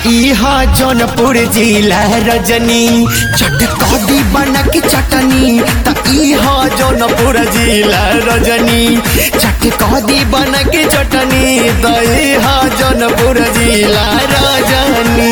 इहा जौनपुर जिला रजनी चटकदी बनक चटनी त इहा जौनपुर जिला रजनी चटकदी बनक चटनी त इहा जौनपुर जिला रजनी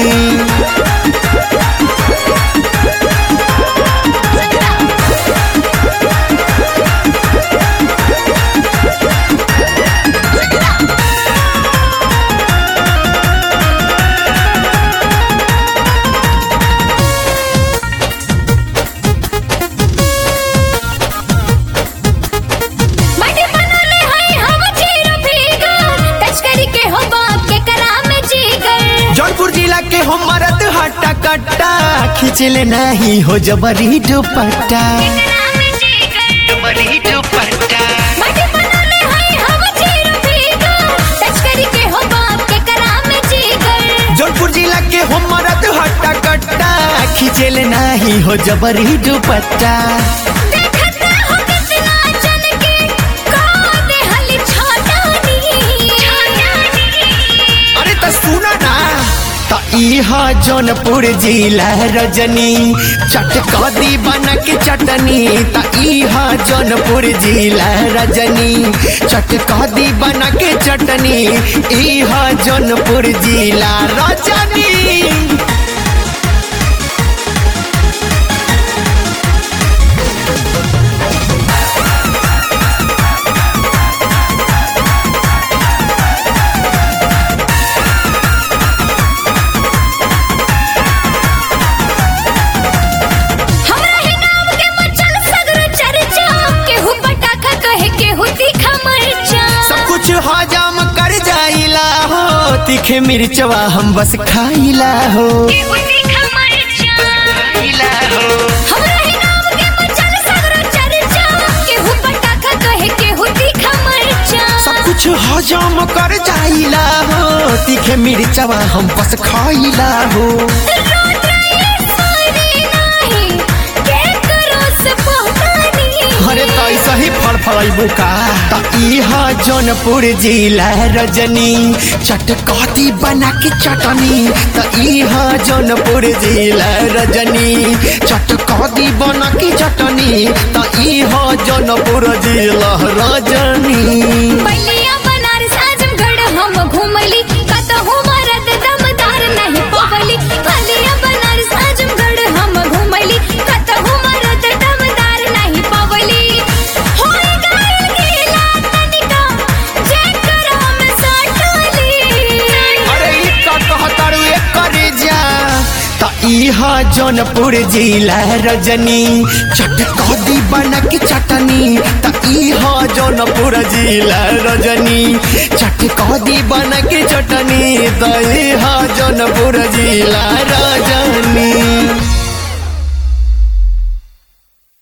मटे बनले हई हम चीर भीगा तस्करी के हो बाप के कराम जीगर जौनपुर जिला के हो मरद हट्टा कट्टा खींचले नहीं हो जबरी दुपट्टा कराम जीगर जबरी दुपट्टा मटे बनले हई हम चीर भीगा तस्करी के हो बाप के कराम जीगर जौनपुर जिला के हो मरद हट्टा कट्टा खींचले नहीं हो जबरी दुपट्टा देखत हो कितना जन के कौन हली छोटानी अरे तो सुना ना त इहा जौनपुर जिला रजनी चटकदी बनक चटनी त इहा जौनपुर जिला रजनी चटकदी बनक चटनी इहा जौनपुर जिला रजनी हमरा ही नाम के मचल सगर चर्चा केहू पटाखा कहे केहू तीखा मरचा सब कुछ हजम कर जाइला हो तीखे मिर्चवा हम बस खाइला हो केहू तीखा मरचा खाइला हो हमरा ही नाम के मचल सगर चर्चा केहू पटाखा कहे केहू तीखा मरचा सब कुछ हजम कर जाइला हो तीखे मिर्चवा हम बस खाइला हो रोत रही सोनी नाही के करो से पहचानी अरे तो ऐसा ही फल फलैबू का त इहा जौनपुर जिला रजनी चटकती बना के चटनी त इहा जौनपुर जिला रजनी चटकती बना के चटनी त इहा जौनपुर जिला रजनी बलिया बनारस आजमगढ़ हम घूमली कतहु मरद दमदार नहीं पवली बलिया बनारस आजमगढ़ हम घूमली कतहु मरद दमदार नहीं पवली होई गइल गीला तनिका जेकरा में सटली अरे ई का कहतारू एक करे जा त इहा जौनपुर जिला रजनी चटकदी बनक चटनी त इहा जौनपुर जिला रजनी चटकदी बनक चटनी त इहा जौनपुर जिला रजनी